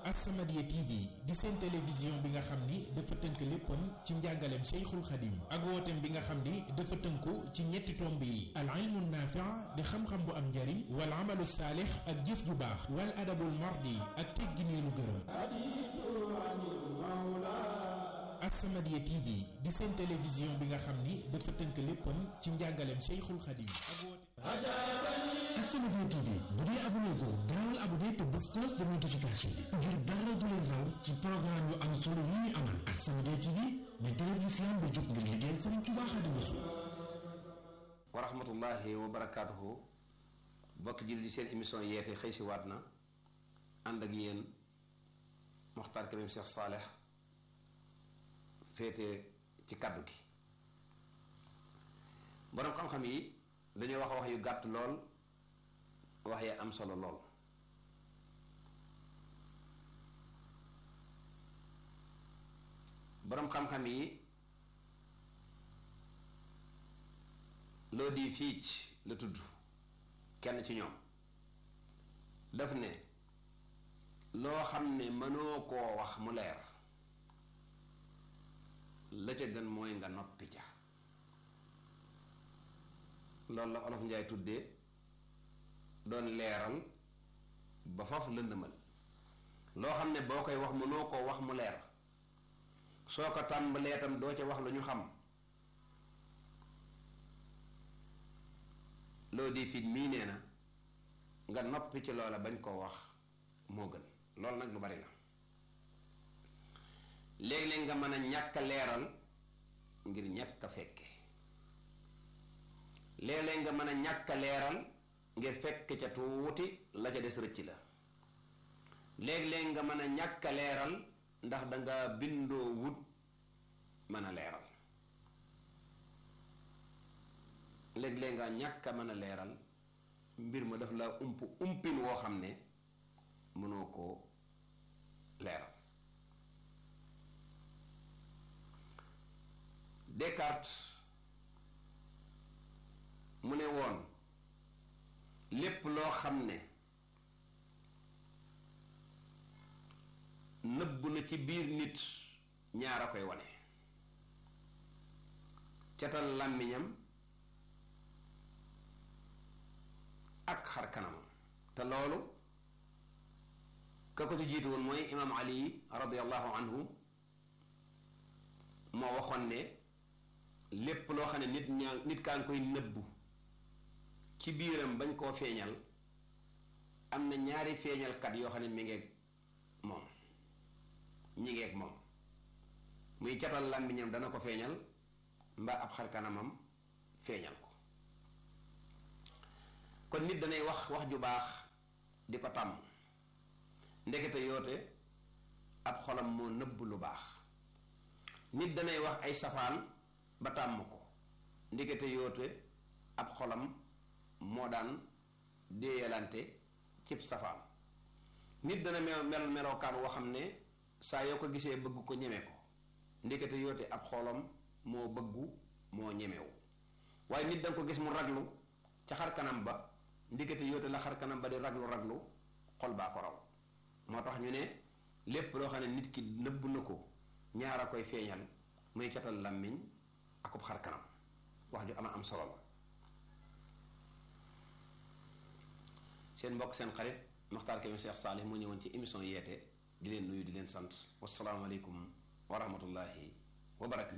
As-Samadiyya TV di seen télévision bi nga xam ni dafa tënk léppam ci njàngaleem Cheikhul Khadim ak wooteem bi nga xam ni dafa tënku ci ñetti tomb yi al ilmu naafi' di xam-xam bu am njariñ wal amalu saalix ak jëf ju baax wal adabul mardi ak teggin yu nu gërëm As-Samadiyya TV di seen télévision bi nga xam ni dafa tënk léppam ci njàngaleem Cheikhul Khadim ak wooteem As-Samadiyya TV bu dee abonné ko gaawal abonné te bés cloche de notification bi ngir dara du leen raw ci programme yu am solo yi ñu amal As-Samadiyya TV di télé l'islam bi jóg ngir liggéeyal Sëriñ Tuubaa Xaadimu Rasuul wa rahmatullahi wa barakaatuhu bokk julli di seen émission yeete xëy si waat na ànd ak yéen Moxtaar Kébé Cheikh Saaleh féete ci kàddu gi boroom xam-xam yi dañoo wax wax yu gàtt lool wax ya am solo lool boroom xam-xam yi loo di fiic la tudd kenn ci ñoom daf ne loo xam ne mënoo koo wax mu leer la ca gën mooy nga noppi ca loolu la olof njaay tuddee doon leeral ba foofu lëndëmal loo xam ne boo koy wax mënoo koo wax mu leer soo ko tàmbalee tam doo ca wax lu ñu xam loo di fit mii nee na nga noppi ci loola bañ koo wax moo gën loolu nag lu bari la léeg-léeg nga mën a ñàkk a leeral ngir ñàkk a fekke léeg-léeg nga mën a ñàkk a leeral ngir fekk ca tuuti la ca des rëcc la léeg-léeg nga mën a ñàkk a leeral ndax danga bindoo wut mën a leeral léeg-léeg nga ñàkk a mën a leeral mbir ma daf la ump umpin woo xam ne mënoo koo leeral Descartes mu ne woon lépp loo xam ne nëbb na ci biir nit ñaar a koy wane catal làmmiñam ak xar kanamam te loolu ka ko ci jiitu woon mooy imaam ali radiallahu anhu moo waxoon ne lépp loo xam ne nit ñaa nit kaa ngi koy nëbbu ci biiram bañ koo feeñal am na ñaari feeñalkat yoo xam ne mi ngeeg moom ñi ngeeg moom muy catal làmmiñam dana ko feeñal mbaa ab xar kanamam feeñal ko kon nit danay wax wax ju baax di ko tàmm ndekete yoote ab xolam moo nëbb lu baax nit danay wax ay safaan ba tàmm ko ndekete yoote ab xolam moo daan déeyalante cib safaan nit dana mel mel melokaan woo xam ne saa yoo ko gisee bëgg ko ñeme ko ndekete yoote ab xolam moo bëggu moo ñemewu waaye nit danga ko gis mu raglu ca xar kanam ba ndekete yoote la xar kanam ba di raglu raglu xol baa ko raw moo tax ñu ne lépp loo xam ne nit ki nëbb na ko ñaar a koy feeñal muy catal làmmiñ akub xar kanam wax ju ama am solo la seen mbokk seen xarit Moxtaar Kébé Cheikh Saalih mu ñëwoon ci émission yeete di leen nuyu di leen sant wasalaamaaleykum wa rahmatullahi wa barakatu